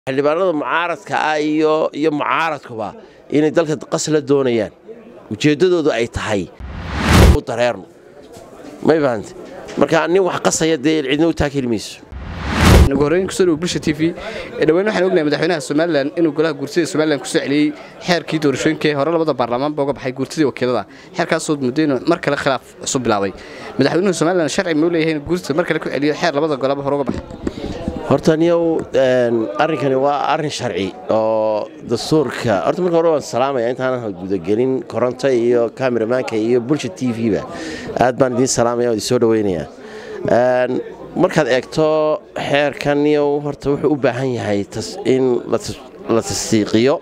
xildhibaanada mucaaradka ah iyo iyo mucaaradkuba inay dalka qas la doonayaan ujeeddadoodu ay tahay u dareerno may fahamte marka nin wax qasaya dee cidna u taakeli mayso ugu horreyn kusoo dhow bulsha t v dhawaan waxaan ognahay madaxweynaha somalilan inuu golaha guurtida somalilan kusoo celiyey xeerkii doorashooyinkaee hore labada baarlamaanba uga baxay guurtidii wakiilada xeerkaasoo muddo inuu mar kale khilaaf cusub bilaabay madaxweynuhu somalilan sharci muu leeyahay inuu guurtida mar kale ku celiyo xeer labada golaba hore uga baxay horta niyow arrinkani waa arrin sharci oo dastuurka horta marka hore waan salaamaya intaanan gudagelin koronto iyo kameramaanka iyo bulsha t v-ba aad baan idiin salaamaya oo idin soo dhaweynayaa markaad eegto xeerkan niyow horta wuxuu u baahan yahay in la tasdiiqiyo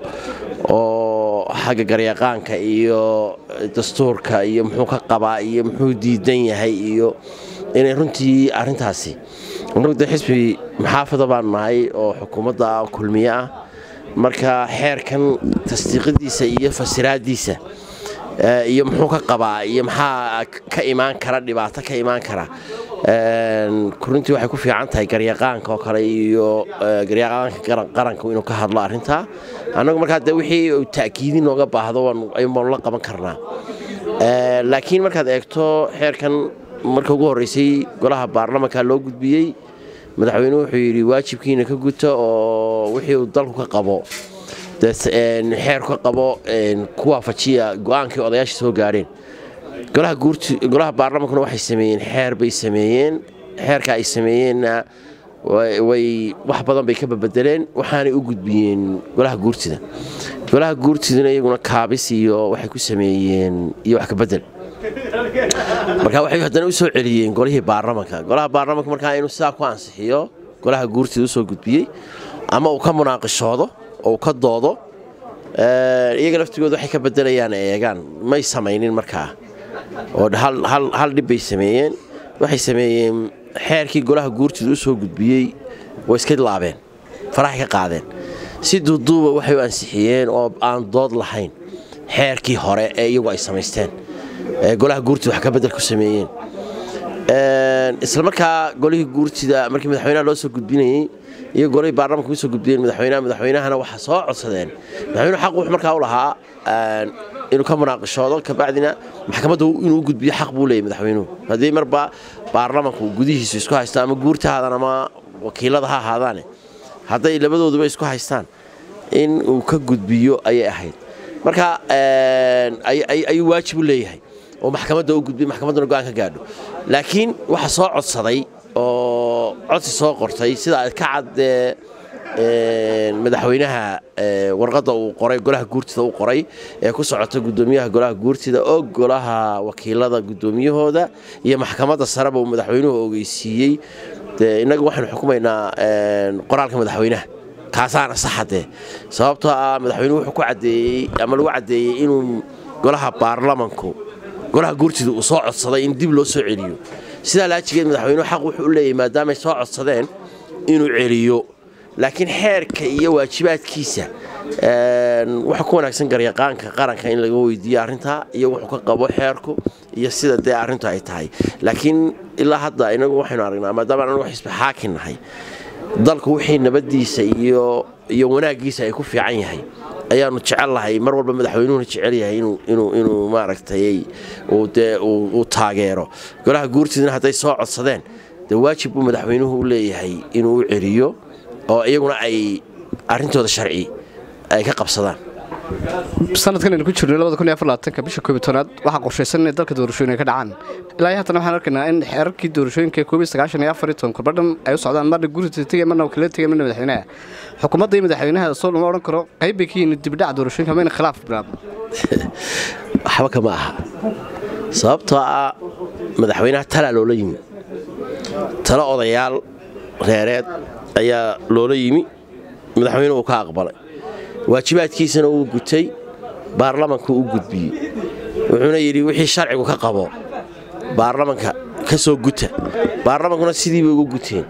oo xagga garyaqaanka iyo dastuurka iyo muxuu ka qabaa iyo muxuu diidan yahay iyo inay runtii arrintaasi de xisbi maxaafada baan nahay oo xukuumadda kulmiye ah marka xeerkan tasdiiqadiisa iyo fasiraadiisa iyo muxuu ka qabaa iyo maxaa ka imaan kara dhibaato ka imaan kara runtii waxay ku fiican tahay garyaqaanka oo kale iyo garyaqaanka qaranka inuu ka hadlo arrintaa annagu markaa de wixii uu ta'kiidin nooga baahdo ayuunbaanu la qaban karnaa laakiin markaad eegto xeerkan marka ugu horreysay golaha baarlamanka loo gudbiyey madaxweynuhu wuxuu yidhi waajibkiina ka guta oo wixii uu dalku ka qabo xeerku ka qabo ku waafajiya go'aankii odayaasha soo gaadheen golaha baarlamankuna waxay sameeyeen xeer bay sameeyeen xeerka ay sameeyeenna way wax badan bay ka babedeleen waxaanay u gudbiyeen golaha guurtida golaha guurtiduna iyaguna kaabis iyo waxay ku sameeyeen iyo wax ka bedel marka waxay haddana u soo celiyeen golihii baarlamanka golaha baarlamanka markaa inuu sidaa ku ansixiyo golaha guurtida usoo gudbiyey ama uu ka munaaqishoodo oo uu ka doodo iyaga laftigooda waxay ka bedelayaan eegaan may samaynin markaa oo hal dhib bay sameeyeen waxay sameeyeen xeerkii golaha guurtida usoo gudbiyey way iska laabeen faraxay ka qaadeen si duuduuba waxay u ansixiyeen oo aan dood lahayn xeerkii hore ee iyagu ay samaysteen golaha guurtida wax ka bedel ku sameeyeen isla markaa golihii guurtida markii madaxweynaha loo soo gudbinayey iyo golihii baarlamanka usoo gudbiyeen madaxweynaha madaxweynahana waxaa soo codsadeen madaxweynuhu xaq wuxuu markaa u lahaa inuu ka munaaqishoodo kabacdina maxkamadda inuu gudbiyo xaq buu leeyay madaxweynuhu haddii marba baarlamanku gudihiisu isku haysto ama guurta haadaan ama wakiilada ha ahaadaane hadday labadooduba isku haystaan in uu ka gudbiyo ayay ahayd marka ayuu waajib u leeyahay oo maxkamadda u gudbiy maxkamadduna go'aan ka gaadho laakiin waxa soo codsaday oo codsi soo qortay sida ka caddee madaxweynaha warqadda uu qoray golaha guurtida u qoray ee ku socota guddoomiyaha golaha guurtida oo golaha wakiilada guddoomiyahooda iyo maxkamadda sareba uu madaxweynuhu ogeysiiyey de innaga waxaynu xukumaynaa qoraalka madaxweynaha kaasaana saxadee sababtoo ah madaxweynuhu wuxuu ku caddeeyey ama lagu caddeeyey inuu golaha baarlamanku golaha guurtida uu soo codsaday in dib loo soo celiyo sidaa laajigeed madaxweynuhu xaq wuxuu u leeyahy maadaamay soo codsadeen inuu celiyo laakiin xeerka iyo waajibaadkiisa waxa ku wanaagsan garyaqaanka qaranka in laga weydiiyo arrintaa iyo wuxuu ka qabo xeerku iyo sida dee arrintu ay tahay laakiin ilaa hadda inagu waxaynu aragnaa maadaama anagu xisbi xaakin nahay dalku wixii nabaddiisa iyo iyo wanaaggiisa ay ku fiican yahay ayaanu jecel lahay mar walba madaxweynuhuna jecel yahay inuu maaragtay dee uu taageero golaha guurtidana hadday soo codsadeen dee waajib buu madaxweynuhu u leeyahay inuu u celiyo oo iyaguna ay arrintooda sharci ay ka qabsadaan sanadkan aynu ku jirno bisha koobi toonaad waxaa qorshaysan inay dalka doorashooyin ay ka dhacaan ilaa haatan waxaan arkaynaa in xeerarkii doorashooyinka koobi sagaashan iyo afar iyo toban kurbadhan ay u socdaan marna guurita tegay marna wakiilada tegay marna madaxweynaha xukuumadda iyo madaxweynaha soo lama odhan karo qayb bay ka yihiin dibdhaca doorashooyinka mayna khilaaf bilaabno waxba kama aha sababtoo ah madaxweynaha talaa loola yimi talo odayaal reereed ayaa loola yimi madaxweynuhu uu ka aqbalay waajibaadkiisana uu gutay baarlamanku u gudbiyey wuxuuna yidhi wixii sharcigu ka qabo baarlamanka ka soo guta baarlamankuna sidiibay ugu guteen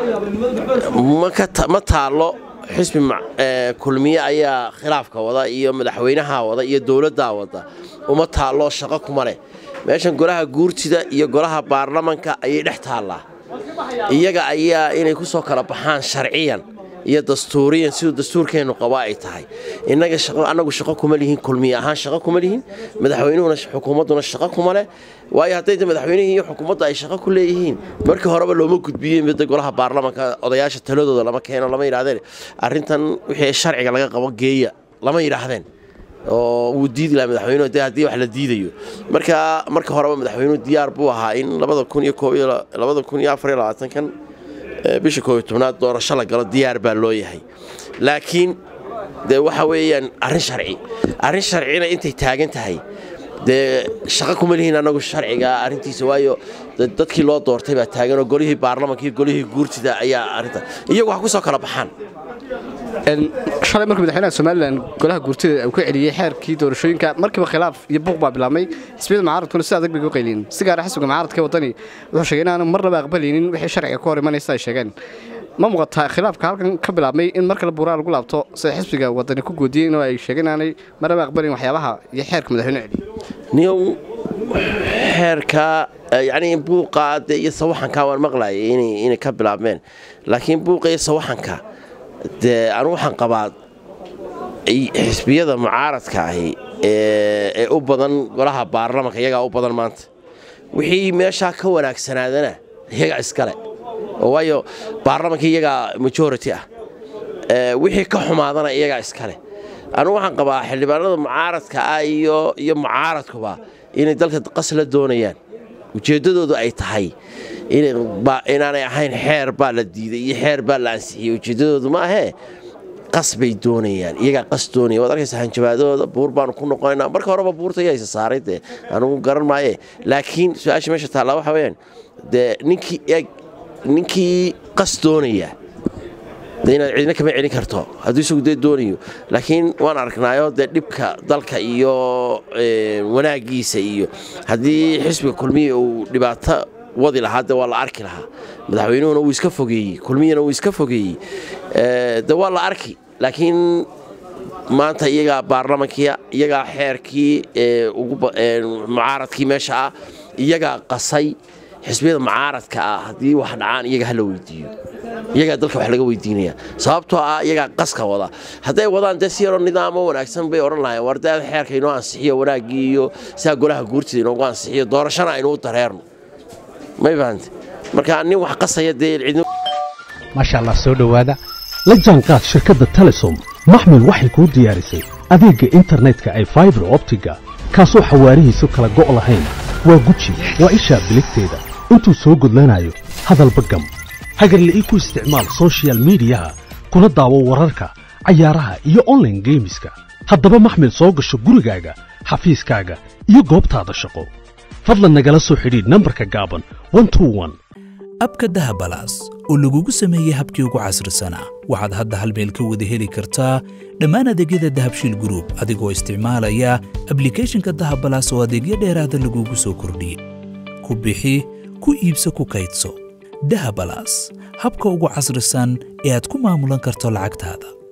ma taallo xisbi kulmiye ayaa khilaafka wada iyo madaxweynaha wada iyo dowladdaa wada uma taallo shaqo kuma leh meeshan golaha guurtida iyo golaha baarlamanka ayay dhex taallaa iyaga ayaa inay ku soo kala baxaan sharciyan iyo dastuuriyan siduu dastuurkeennu qaba ay tahay innaga annagu shaqo kuma lihin kulmiye ahaan shaqo kuma lihin madaxweynuhuna xukuumadduna shaqo kuma leh waayo hadday madaxweynihii iyo xukuumadda ay shaqo ku leeyihiin markii horeba looma gudbiyeen midda golaha baarlamanka odayaasha taladooda lama keeno lama yidhahdeen arrintan wixii sharciga laga qabo geeya lama yidhaahdeen oo wuu diidi lahaa madaxweynuhu de haddii wax la diidayo marka marka horeba madaxweynuhu diyaar buu ahaa in labada kun iyo koob iyo labada kun iyo afar iyo labaatankan bisha koob iyo tobnaad doorasho la galo diyaar baa loo yahay laakiin dee waxa weeyaan arrin sharci arrin sharcina intay taagan tahay dee shaqo kuma lihiin annagu sharciga arrintiisa waayo dadkii loo doortay baa taagan oo golihii baarlamanka iyo golihii guurtida ayaa arrinta iyagu wax ku soo kala baxaan shalay markii madaxweynaha somalilan golaha guurtida uu ka celiyey xeerkii doorashooyinka markiiba khilaaf iyo buuq baa bilaabmay xisbiyada mucaaradkuna si adag bay u qayliin si gaara xisbiga mucaaradka ee waddani wuxuu sheegay inaanu marnaba aqbalaynin wixii sharciga ka hor imanaysa ay sheegeen ma muuqataa khilaafka halkan ka bilaabmay in mar kale buuraa lagu laabto sida xisbiga waddani ku guudiyeen oo ay sheegeen inaanay marnaba aqbalayn waxyaabaha iyo xeerka madaxweyne celiy niyow xeerka yacni buuqa dee iyo sawaxanka waan maqlayay inay ka bilaabmeen laakiin buuqa iyo sawaxanka dee anu waxaan qabaa xisbiyada mucaaradka ahi ee u badan golaha baarlamanka iyagaa u badan maanta wixii meeshaa ka wanaagsanaadana iyagaa iskale waayo baarlamanka iyagaa majority ah wixii ka xumaadana iyagaa iskale anugu waxaan qabaa xildhibaanada mucaaradka ah iyo iyo mucaaradkuba inay dalka qas la doonayaan ujeeddadoodu ay tahay inaanay ahayn xeer baa la diiday iyo xeer baa la ansixiyey ujeeddadoodu ma ahee qas bay doonayaan iyagaa qas doonaya waad arkaysa hanjabaadooda buur baanu ku noqonaynaa marka horeba buurta yaysa saaray dee anugu garan maaye laakiin su-aasha meesha taallaa waxa weeyaan dee ninkii eeg ninkii qas doonaya dee inaad cidina kama celin karto hadduu isagu dee doonayo laakiin waan arknaayo dee dhibka dalka iyo wanaaggiisa iyo haddii xisbiga kulmiya uu dhibaato wadi lahaa de waa la arki lahaa madaxweynuhuna wuu iska fogeeyey kulmiyana wuu iska fogeeyey de waa la arki laakiin maanta iyagaa baarlamankiia iyagaa xeerkii mucaaradkii meesha ah iyagaa qasay xisbiyada mucaaradka ah haddii wax dhacaan iyaga hala weydiiyo iyagaa dalka wax laga weydiinaya sababtoo ah iyagaa qaska wada hadday wadaan dee si yaroo nidaamo wanaagsan bay odhan lahayen war dee xeerka inoo ansixiyo wanaaggii iyo sidaa golaha guurtida inoogu ansixiyo doorashana aynuu dareerno may fahante marka nin wax qasaya dee cidn maasha allah soo dhowaada la jaanqaad shirkadda telesom maxmil waxay kuu diyaarisay adeegga internetka ay faibar optiga kaasoo xawaarihiisu kala go' lahayn waa guji waa ishaa biligteeda intuu soo gudlanayo hadalba gam hagarla'ii ku isticmaal sochial midiyaha kuna daawo wararka cayaaraha iyo onlaine geemiska haddaba maxmil soo gasho gurigaaga xafiiskaaga iyo goobtaada shaqo fadlan nagala soo xidhiidh nambarka gaaban abka dahabalaas oo lagugu sameeyey habkii ugu casrisanaa waxaad hadda hal meel ka wada heli kartaa dhammaan adeegyada dahabshiil gruub adigoo isticmaalaya ablikeeshinka dahabalaas oo adeegyo dheeraada lagugu soo kordhiyey ku bixi ku iibso ku kaydso dahabalaas habka ugu casrisan ee aad ku maamulan karto lacagtaada